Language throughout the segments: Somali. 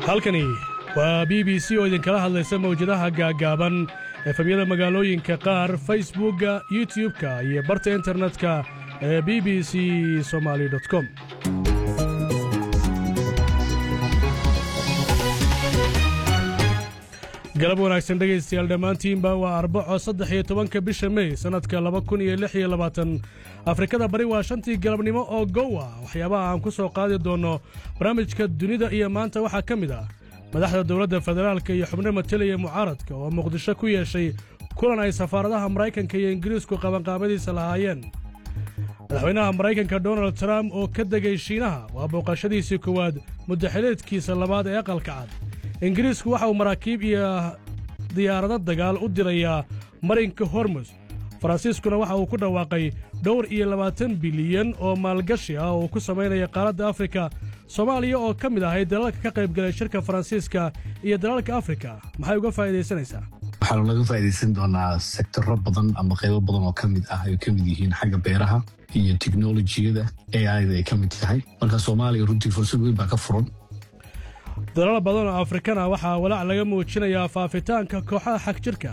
halkani waa b b c oo idinkala hadlaysa mawjadaha gaaggaaban efemyada magaalooyinka qaar facebookga youtub-ka iyo barta internetka ee b b c somaali com galab wanaagsan dhegaystayaal dhammaantiinba waa arbaco saddex iyo tobanka bisha mey sannadka laba kun iyo lix iyo labaatan afrikada bari waa shantii galabnimo oo gowa waxyaabaha aan ku soo qaadi doonno barnaamijka dunida iyo maanta waxaa ka mid ah madaxda dowladda federaalka iyo xubno matelaya mucaaradka oo muqdisho ku yeeshay kulan ay safaaradaha maraykanka iyo ingiriisku qabanqaabadiisa lahaayeen madaxweynaha maraykanka donald trump oo ka degay shiinaha waa booqashadiisii koowaad muddaxileedkiisa labaad ee aqalka cad ingiriisku waxa uu maraakiib iyo diyaarado dagaal u dirayaa marinka hormus faransiiskuna waxa uu ku dhawaaqay dhowr iyo labaatan bilyan oo maalgashi ah oo ku samaynaya qaaradda afrika soomaaliya oo ka mid ahay dalalka ka qaybgalay shirka faransiiska iyo dalalka afrika maxay uga faa'iidaysanaysaa waxaanu laga faa'iidaysan doonaa sektoro badan ama qaybo badan oo ka mid ah ay ka mid yihiin xagga beeraha iyo teknolojiyada aida ay ka mid tahay marka soomaaliya runtii fursad weyn baa ka furan dalal badan oo afrikana waxaa walaac laga muujinayaa faafitaanka kooxaha xag jirka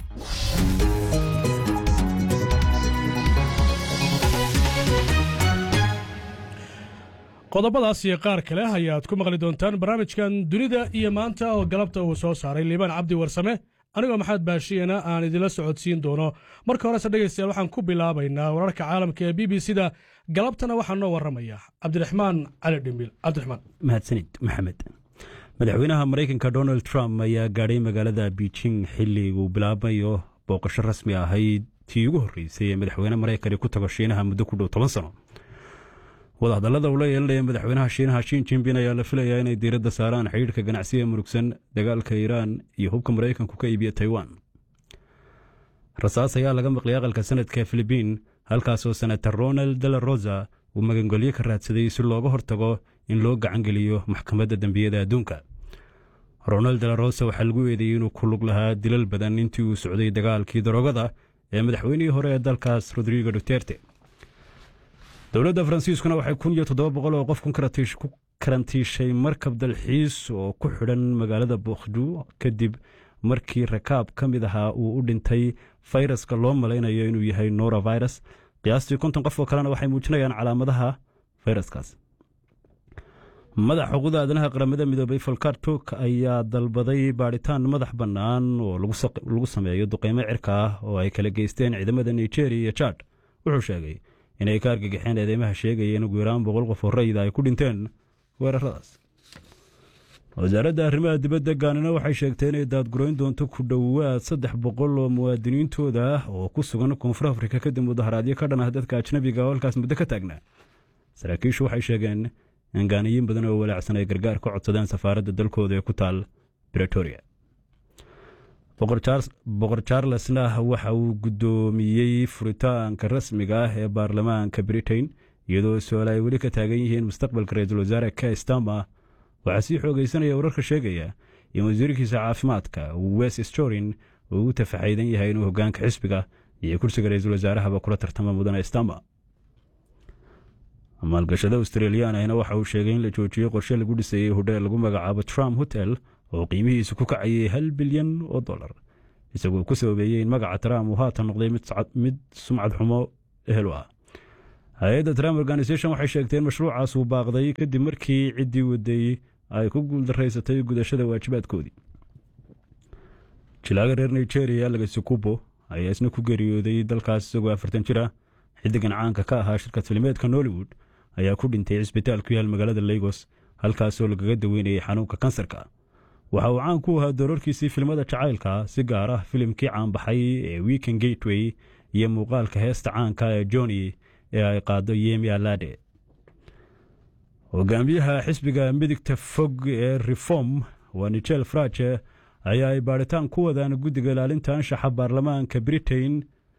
qodobadaas iyo qaar kale ayaad ku maqli doontaan barnaamijkan dunida iyo maanta oo galabta uu soo saaray liibaan cabdi warsame anigoo maxamed baashiyana aan idinla socodsiin doono marka horese dhegaystayaal waxaan ku bilaabaynaa wararka caalamka ee b b c da galabtana waxaa noo warramaya cabdiraxmaan cali dhimbil cabdiraxmaan mahadsanid maxamed madaxweynaha maraykanka donald trump ayaa gaadhay magaalada beijing xilli uu bilaabayo booqasho rasmi ahayd tii ugu horreysay ee madaxweyne maraykani ku tago shiinaha muddo ku dhow toban sano wadahadallada uu la yeelanaya madaxweynaha shiinaha shin jimbin ayaa la filayaa inay diiradda saaraan xidhiidhka ganacsiga murugsan dagaalka iiraan iyo hubka maraykanku ka iibiya taiwan rasaas ayaa laga maqlay aqalka sanadka filibiin halkaasoo senator ronald de la rosa uu magangelyo ka raadsaday si looga hortago in loo gacangeliyo maxkamadda dembiyada adduunka ronald de la rosa waxaa lagu eedeeyey inuu ku lug lahaa dilal badan intii uu socday dagaalkii daroogada ee madaxweynihii hore ee dalkaas rodrigo duterte dowladda faransiiskuna waxay kun iyo toddoba boqol oo qof ku karantiishay markab dalxiis oo ku xidhan magaalada bokhdu kadib markii rakaab ka mid ahaa uu u dhintay fayraska loo malaynayo inuu yahay norovirus qiyaastii konton qof oo kalena waxay muujinayaan calaamadaha fayraskaas madax xuquuqda aadanaha qaramada midoobay folkar turk ayaa dalbaday baadhitaan madax bannaan oo lagu sameeyo duqeymo cirka ah oo ay kala geysteen ciidamada nigeria iyo jad wuxuu sheegay inay ka argagixeen eedeymaha sheegaya in ugu yaraan boqol qof oo rayida ay ku dhinteen weeraradaas wasaaradda arrimaha dibadda gaanina waxay sheegtay inay daadgurayn doonto ku dhowaad saddex boqol oo muwaadiniintooda ah oo ku sugan koonfur afrika kadib mudaharaadyo ka dhan ah dadka ajnabiga oo halkaas muddo ka taagnaa saraakiishu waxay sheegeen in gaaniyiin badan oo walaacsan ay gargaar ka codsadeen safaaradda dalkooda ee ku taal bretoria boqor charlesna waxa uu guddoomiyey furitaanka rasmiga ah ee baarlamaanka britain iyadoo su-aal ay weli ka taagan yihiin mustaqbalka ra-iisul wasaare ka stama waxaa sii xoogaysanaya wararka sheegaya in wasiirkiisa caafimaadka wes storin uu ugu tafaxaydan yahay inuu hogaanka xisbiga iyo kursiga ra-iisul wasaarahaba kula tartama mudane stama maalgashada australiyan ahna waxa uu sheegay in la joojiyey qorshe lagu dhisayey hodheel lagu magacaabo trump hotel oo qiimihiisu ku kacayay hal bilyan oo dollar isagoo ku sababeeyey in magaca trump uu haatan noqday mid sumcad xumo ehel u ah hay-adda trump organisation waxay sheegtay in mashruucaas uu baaqday kadib markii ciddii waday ay ku guuldaraysatay gudashada waajibaadkoodii jilaaga reer nigeria lagasi kubo ayaa isna ku geeriyooday dalkaas isagoo afartan jir ah xiddigan caanka ka ahaa shirkad filimeedka nollywood ayaa ku dhintay cisbitaal ku yaal magaalada lagos halkaasoo lagaga daweynayay xanuunka kansarka waxa uu caan ku ahaa doorarkiisii filmada jacaylka si gaar ah filimkii caanbaxay ee weekend gateway iyo muuqaalka heesta caanka ee joni ee ay qaado yemi alade hogaamiyaha xisbiga midigta fog ee reform waa nigel fraje ayaa ay baadhitaan ku wadaan guddiga ilaalinta anshaxa baarlamaanka britain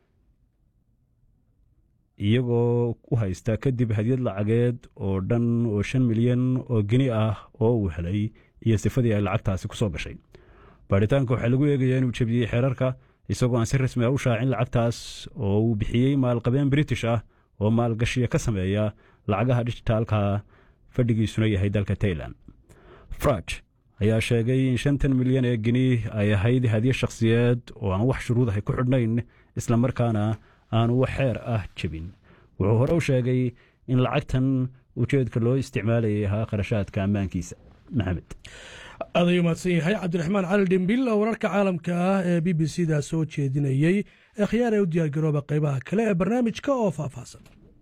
iyagoo u haysta kadib hadyad lacageed oo dhan oo shan milyan oo geni ah oo uu helay iyo sifadii ay lacagtaasi ku soo gashay baadhitaanka waxaa lagu eegayaa inuu jebiyey xeerarka isagoo aan si rasmi ah u shaacin lacagtaas oo uu bixiyey maalqabeen british ah oo maalgashiya ka sameeya lacagaha dijitaalka fadhigiisuna yahay dalka tailan fraj ayaa sheegay in shantan milyan ee geni ay ahayd hadiye shakhsiyeed oo aan wax shuruud ahay ku xidhnayn islamarkaana aanu wax xeer ah jebin wuxuu hore u sheegay in lacagtan ujeedka loo isticmaalayay ahaa kharashaadka ammaankiisa maxamed aad ayuu mahadsan yahay cabdiraxmaan cali dhimbil oo wararka caalamka ah ee b b c da soo jeedinayey ee khiyaar ee u diyaargarooba qaybaha kale ee barnaamijka oo faahfaahsan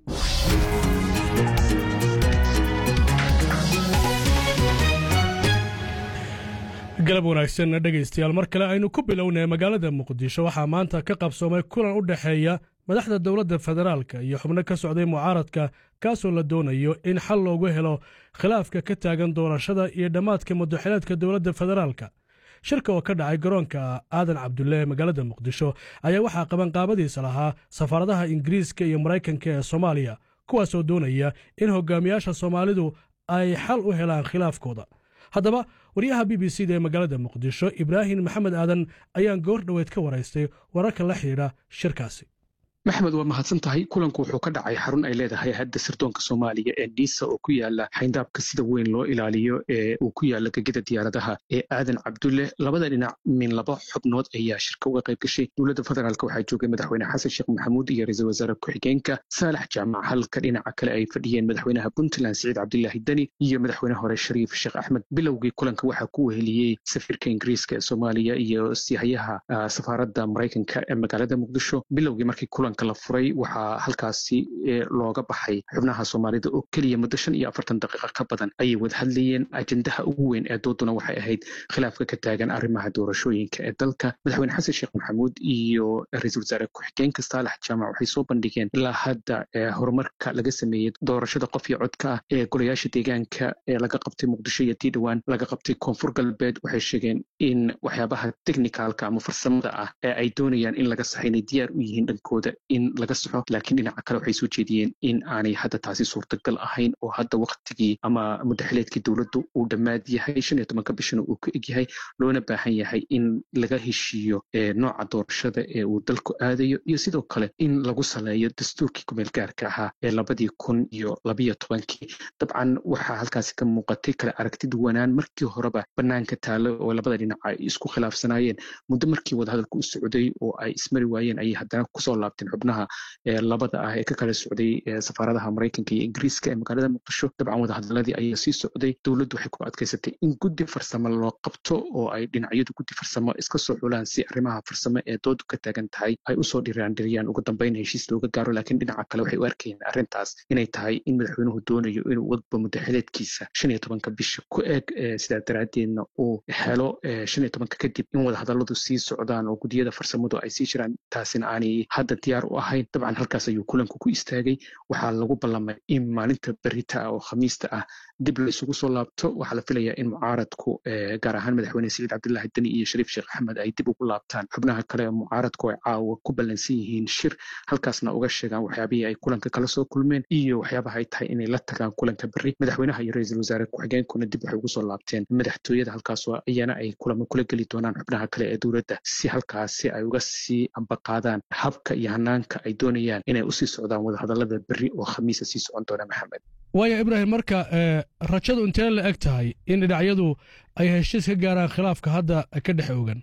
galab wanaagsan dhegaystayaal mar kale aynu ku bilownay magaalada muqdisho waxaa maanta ka qabsoomay kulan u dhexeeya madaxda dowladda federaalka iyo xubno ka socday mucaaradka kaasoo la doonayo in xal loogu helo khilaafka ka taagan doorashada iyo dhammaadka mudaxileedka dowladda federaalka shirka oo ka dhacay garoonka aadan cabdulle ee magaalada muqdisho ayaa waxaa qabanqaabadiisa lahaa safaaradaha ingiriiska iyo maraykanka ee soomaaliya kuwaasoo doonaya in hogaamiyaasha soomaalidu ay xal u helaan khilaafkooda haddaba waryaha b b c da ee magaalada muqdisho ibraahim maxamed aadan ayaan goor dhoweed ka waraystay wararka la xidhiidha shirkaasi maxmed waa mahadsan tahay kulanku wuxuu ka dhacay xarun ay leedahay hadda sirdoonka soomaaliya ee niisa oo ku yaala xayndaabka sida weyn loo ilaaliyo ee uu ku yaala gegida diyaaradaha ee aadan cabdulle labada dhinac min laba xubnood ayaa shirka uga qayb gashay dowladda federaalk waxaa joogay madaxweyne xasan sheekh maxamuud iyo ra-iisul wasaare ku-xigeenka saalax jaamac halka dhinaca kale ay fadhiyeen madaxweynaha puntland siciid cabdilaahi deni iyo madaxweyne hore shariif sheekh axmed bilowgii kulanka waxaa ku weheliyey safiirka ingiriiska ee soomaaliya iyo sihayaha safaaradda maraykanka ee magaalada muqdisho bilowgii markii kulan la furay waxaa halkaasi looga baxay xubnaha soomaalida oo keliya muddo shan iyo afartan daqiiqa ka badan ayay wada hadlayeen ajendaha ugu weyn ee dooduna waxay ahayd khilaafka ka taagan arrimaha doorashooyinka ee dalka madaxweyne xasan sheekh maxamuud iyo ra-iisul wasaare ku-xigeenka saalax jaamac waxay soo bandhigeen ilaa hadda horumarka laga sameeyey doorashada qof iyo codka ah ee golayaasha deegaanka ee laga qabtay muqdisho iyo tii dhowaan laga qabtay koonfur galbeed waxay sheegeen in waxyaabaha technicalka ama farsamada ah ee ay doonayaan in laga saxa inay diyaar u yihiin dhankooda in laga saxo laakiin dhinaca kale waxay soo jeediyeen in aanay hadda taasi suurtagal ahayn oo hadda waktigii ama mudaxileedkii dowladdu uu dhammaad yahay shan iyo tobanka bishana uu ka egyahay loona baahan yahay in laga heshiiyo nooca doorashada ee uu dalku aadayo iyo sidoo kale in lagu saleeyo dastuurkii kumeel gaarka ahaa ee labadii kun iyo labiyo tobankii dabcan waxaa halkaasi ka muuqatay kale aragti duwanaan markii horeba banaanka taalo oo labada dhinac ay isku khilaafsanaayeen muddo markii wadahadalku u socday oo ay ismari waayeen ayay haddana kusoo laabteen xubnaha labada ah ee ka kala socday safaaradaha maraykanka iyo ingiriiska ee magaalada muqdisho dabcan wadahadaladii ayaa sii socday dowladdu waxay ku adkaysatay in guddi farsamo loo qabto oo ay dhinacyadu guddi farsamo iska soo xulaan si arrimaha farsamo ee doodu ka taagan tahay ay usoo dhiraandhiriyaan ugu dambeyn heshiis looga gaaro laakiin dhinaca kale waxay u arkayeen arrintaas inay tahay in madaxweynuhu doonayo inuu wadba mudaxileedkiisa shan iyo tobanka bisha ku eeg sidaa daraaddeedna uu helo shan iyo tobanka kadib in wadahadaladu sii socdaan oo guddiyada farsamadu ay sii jiraan taasina aanay hadda diyaar u ahayn dabcan halkaas ayuu kulanku ku istaagay waxaa lagu ballamay in maalinta berita ah oo khamiista ah dib la isugu soo laabto waxaa la filayaa in mucaaradku gaar ahaan madaxweyne siciid cabdilaahi deni iyo shariif sheekh axmed ay dib ugu laabtaan xubnaha kale ee mucaaradku ay caawa ku ballansan yihiin shir halkaasna uga sheegaan waxyaabihii ay kulanka kala soo kulmeen iyo waxyaabaha ay tahay inay la tagaan kulanka berri madaxweynaha iyo ra-iisul wasaare ku-xigeenkuna dib waxay ugu soo laabteen madaxtooyada halkaas iyana ay kulamo kula geli doonaan xubnaha kale ee dowladda si halkaasi ay uga sii ambaqaadaan habka iyo hanaanka ay doonayaan inay usii socdaan wadahadalada berri oo khamiisa sii socon doona maxamed waaya ibraahim marka rajadu intee la eg tahay in dhinacyadu ay heshiis ka gaaraan khilaafka hadda ka dhex ogan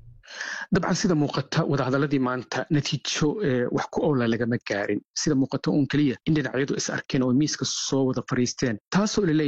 dabcan sida muuqata wadahadaladii maanta natiijo wax ku oola lagama gaarin sida muuqata uun keliya in dhinacyadu is arkeen oo miiska soo wada fadhiisteen taasoo laleeyahay